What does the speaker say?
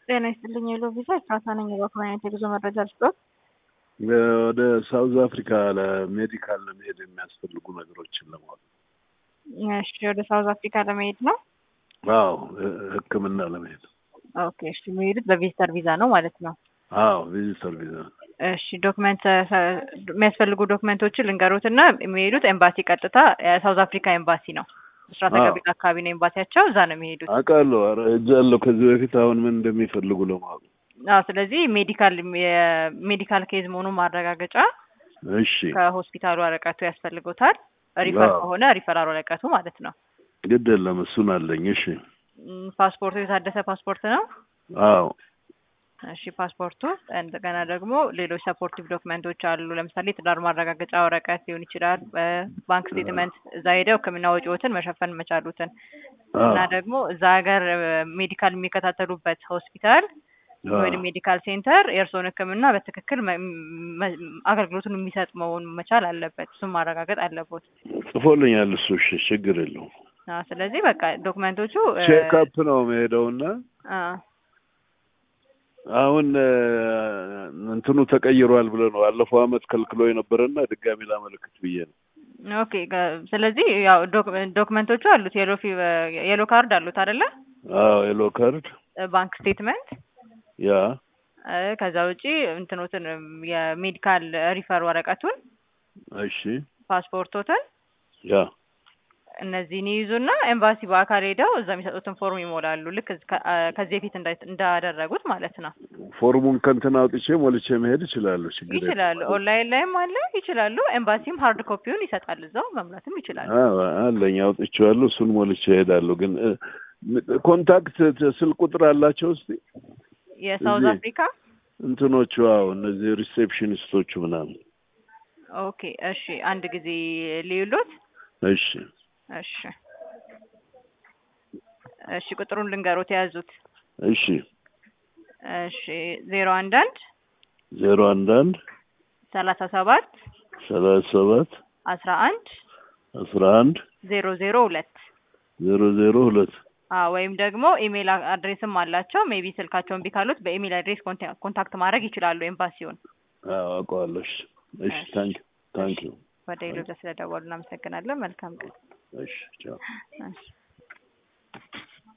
ጤና ይስጥልኝ የሎ ቪዛ ኤፍራታ ነኝ። የበኩል አይነት የጉዞ መረጃ ልስጦት። ወደ ሳውዝ አፍሪካ ለሜዲካል ለመሄድ የሚያስፈልጉ ነገሮችን ለማወቅ እሺ፣ ወደ ሳውዝ አፍሪካ ለመሄድ ነው። አዎ ሕክምና ለመሄድ ኦኬ። እሺ፣ የሚሄዱት በቪዚተር ቪዛ ነው ማለት ነው። አዎ ቪዚተር ቪዛ። እሺ፣ ዶክመንት የሚያስፈልጉ ዶክመንቶችን ልንገሩት እና የሚሄዱት ኤምባሲ ቀጥታ የሳውዝ አፍሪካ ኤምባሲ ነው። ምስራተ አዎ። ገቢት አካባቢ ነው ኤምባሲያቸው፣ እዛ ነው የሚሄዱት። አውቃለሁ። ኧረ ሄጃለሁ ከዚህ በፊት። አሁን ምን እንደሚፈልጉ ለማወቅ አዎ፣ ስለዚህ ሜዲካል የሜዲካል ኬዝ መሆኑን ማረጋገጫ እሺ፣ ከሆስፒታሉ ወረቀቱ ያስፈልጎታል። ሪፈር አዎ። ከሆነ ሪፈራል ወረቀቱ ማለት ነው። ግድ የለም እሱን አለኝ። እሺ፣ ም፣ ፓስፖርቱ የታደሰ ፓስፖርት ነው። አዎ እሺ ፓስፖርቱ እንደገና ደግሞ ሌሎች ሰፖርቲቭ ዶክመንቶች አሉ። ለምሳሌ የትዳር ማረጋገጫ ወረቀት ሊሆን ይችላል። ባንክ ስቴትመንት እዛ ሄደው ሕክምና ወጪዎትን መሸፈን መቻሉትን አዎ እና ደግሞ እዛ ሀገር ሜዲካል የሚከታተሉበት ሆስፒታል አዎ። ወይም ሜዲካል ሴንተር የእርስዎን ሕክምና በትክክል መ- መ- አገልግሎቱን የሚሰጥ መሆኑን መቻል አለበት። እሱም ማረጋገጥ አለበት። ጽፎልኛል እሱ። እሺ፣ ችግር የለውም። አዎ፣ ስለዚህ በቃ ዶክመንቶቹ እ፣ ቼክአፕ ነው መሄደውና አ፣ አሁን እ፣ እንትኑ ተቀይሯል ብሎ ነው ባለፈው አመት ከልክሎ የነበረና ድጋሚ ላመለክት ብዬ ነው። ኦኬ ከ- ስለዚህ ያው ዶክ- ዶክመንቶቹ አሉት የሎ ፊ የሎ ካርድ አሉት አይደለ? አዎ የሎ ካርድ ባንክ ስቴትመንት ያ እ፣ ከዛ ውጪ እንትኖትን የሜዲካል ሪፈር ወረቀቱን፣ እሺ ፓስፖርቶትን ያ እነዚህን ይይዙና ኤምባሲ በአካል ሄደው እዛ የሚሰጡትን ፎርም ይሞላሉ። ልክ እዝ- ከ- አ፣ ከዚህ በፊት እንዳ- እንዳደረጉት ማለት ነው። ፎርሙን ከንትን አውጥቼ ሞልቼ መሄድ እችላለሁ። ችግር የለም። ይችላሉ። ኦንላይን ላይም አለ ይችላሉ። ኤምባሲም ሀርድ ኮፒውን ይሰጣል። እዛው መሙላትም ይችላሉ። አዎ አለኝ አውጥቼዋለሁ። እሱን ሞልቼ እሄዳለሁ። ግን እ፣ ኮንታክት ት- ስልክ ቁጥር አላቸው እስቲ የሳውዝ እዚህ አፍሪካ እንትኖቹ? አዎ እነዚህ ሪሴፕሽኒስቶቹ ምናምን። ኦኬ። እሺ፣ አንድ ጊዜ ልዩሎት። እሺ እሺ፣ እሺ፣ ቁጥሩን ልንገሮት የያዙት። እሺ እሺ፣ ዜሮ አንድ አንድ ዜሮ አንድ አንድ ሰላሳ ሰባት ሰላሳ ሰባት አስራ አንድ አስራ አንድ ዜሮ ዜሮ ሁለት ዜሮ ዜሮ ሁለት አዎ ወይም ደግሞ ኢሜል አድሬስም አላቸው። ሜቢ ስልካቸውን ቢካሉት በኢሜል አድሬስ ኮንታ- ኮንታክት ማድረግ ይችላሉ ኤምባሲውን። አዎ አውቀዋለሁ። እሺ እሺ እሺ፣ ታንክ ታንክ ዩ ወደ ኢሉዳ ስለደወሉ እናመሰግናለን። መልካም ቀን። እሺ ቻው እሺ።